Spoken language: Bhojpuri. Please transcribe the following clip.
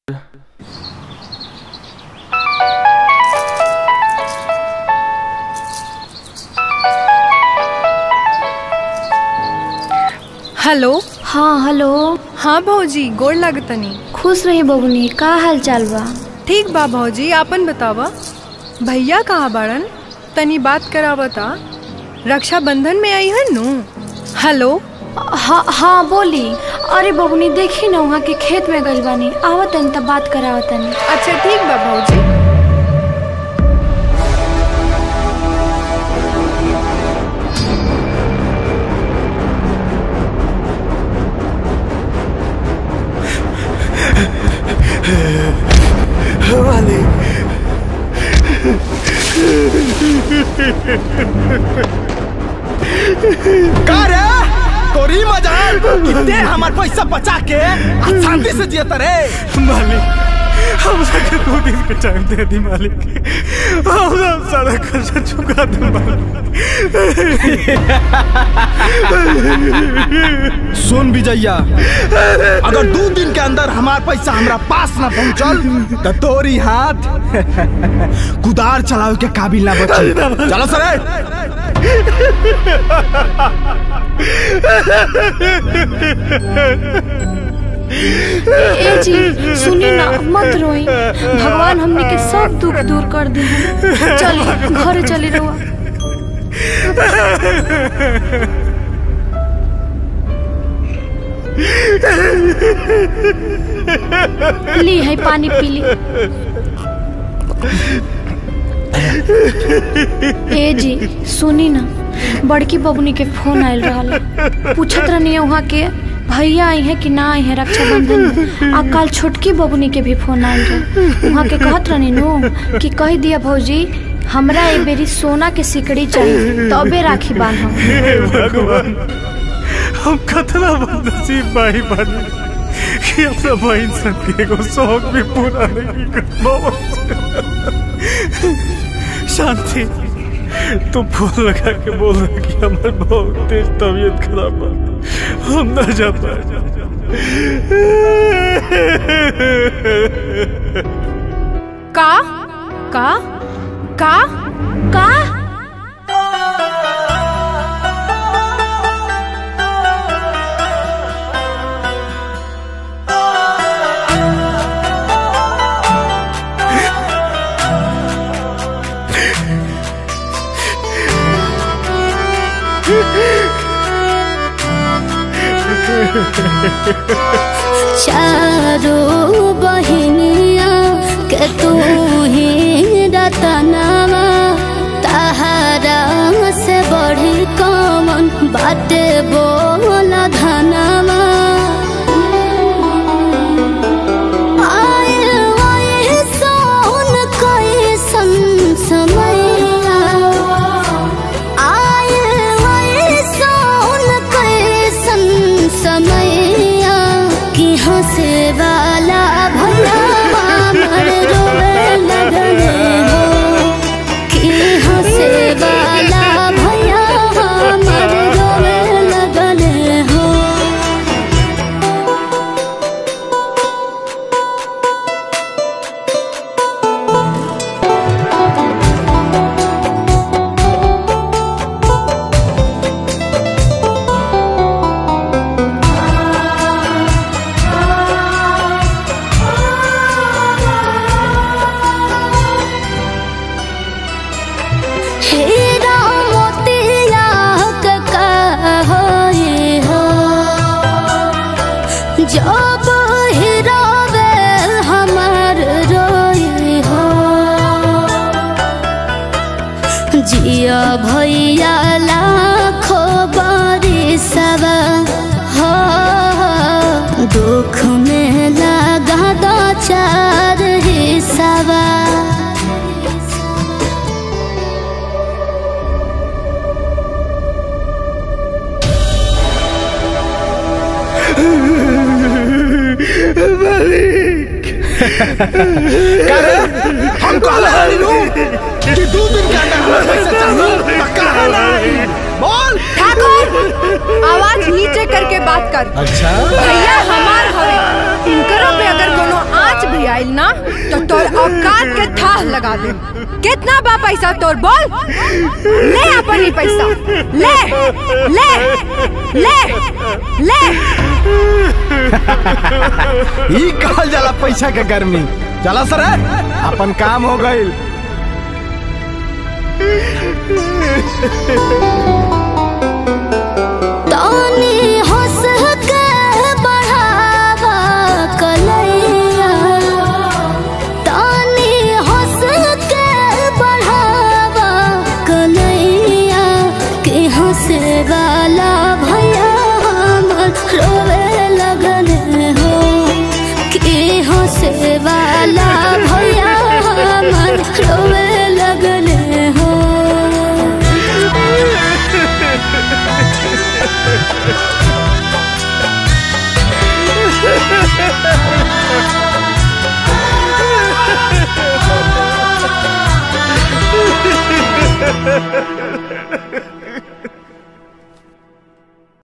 हेलो हाँ हेलो हाँ भौजी गोड़ लागतनी खुश रही बबुनी का हाल चाल बा ठीक बा भौजी आपन बतावा भैया कहाँ बाड़न तनी बात करावता रक्षाबंधन में आई हन नु हेलो हाँ हाँ बोली अरे बबुनी देखी ना वहाँ के खेत में गइल बानी आवत तनी तब बात करावत तनी अच्छा ठीक बा भौजी का रे तोरी मजाल कितने हमार पैसा बचा के आज शांति से जियत रे मालिक हम सबके दो दिन के टाइम दे दी मालिक हम हम सारा खर्चा चुका दे मालिक सुन विजैया अगर दो दिन के अंदर हमार पैसा हमरा पास ना पहुंचल तो तोरी हाथ कुदार चलावे के काबिल ना बची चलो सरे ए जी सुनी ना मत रोई भगवान हमने के सब दुख दूर कर दी चली घरे चली रहुआ ली है पानी पी ली ए जी सुनी ना बड़की बबुनी के फोन आयल रहा पूछत रहनी वहाँ के भैया आई है कि ना आई है रक्षाबंधन में आ कल छोटकी बबुनी के भी फोन आयल रहे वहाँ के कहत रहनी नु कि कह दिया भौजी हमरा ए बेरी सोना के सिकड़ी चाहिए तबे राखी बांधम हे भगवान हम कतना बदनसीब भाई बने कि अपना बहन सन के एगो शौक भी पूरा नहीं कर पावा शांति तू फोन लगा के बोल रहा कि हमारे बहुत तेज तबीयत खराब है हम ना जा पाए का का का का चारों बहिनिया के तू ही रतनवा तहरा से बढ़ी कमन बाटे बोला धनवा आए आए सोन कैसन समैया आए आए सोन कैसन समैया कि हंसे वाला भला हमर रोवे लगने हो कि हंसे वाला भैया हमर रोवे लगने हो हीरा मोतिया के कहोई हो जब हीरावे हमर रोई हो जिया भैया लाखो बारी सब हो दुख में लगा दो चार हिस्सा का रे हम कहले हनी नु कि दो दिन के अंदर हमार पैसा चाहिए तो कहा नहीं बोल ठाकुर आवाज नीचे करके बात कर अच्छा भैया हमार हवे इनकरो पे अगर कोनो आँच भी आइल ना तो तोर औकात के थाह लगा दे कितना बा पैसा तोर बोल ले अपन ही पैसा ले ले ले ले ई कहल जाला पैसा के गर्मी चला सर अपन काम हो गईल तानी हंस के बढ़ावा कलैया तानी हंस के बढ़ावा कलैया के हंसे वाला भैया हमर रोवे लगन हो के हंसे वाला भैया हमर रोवे लगन हो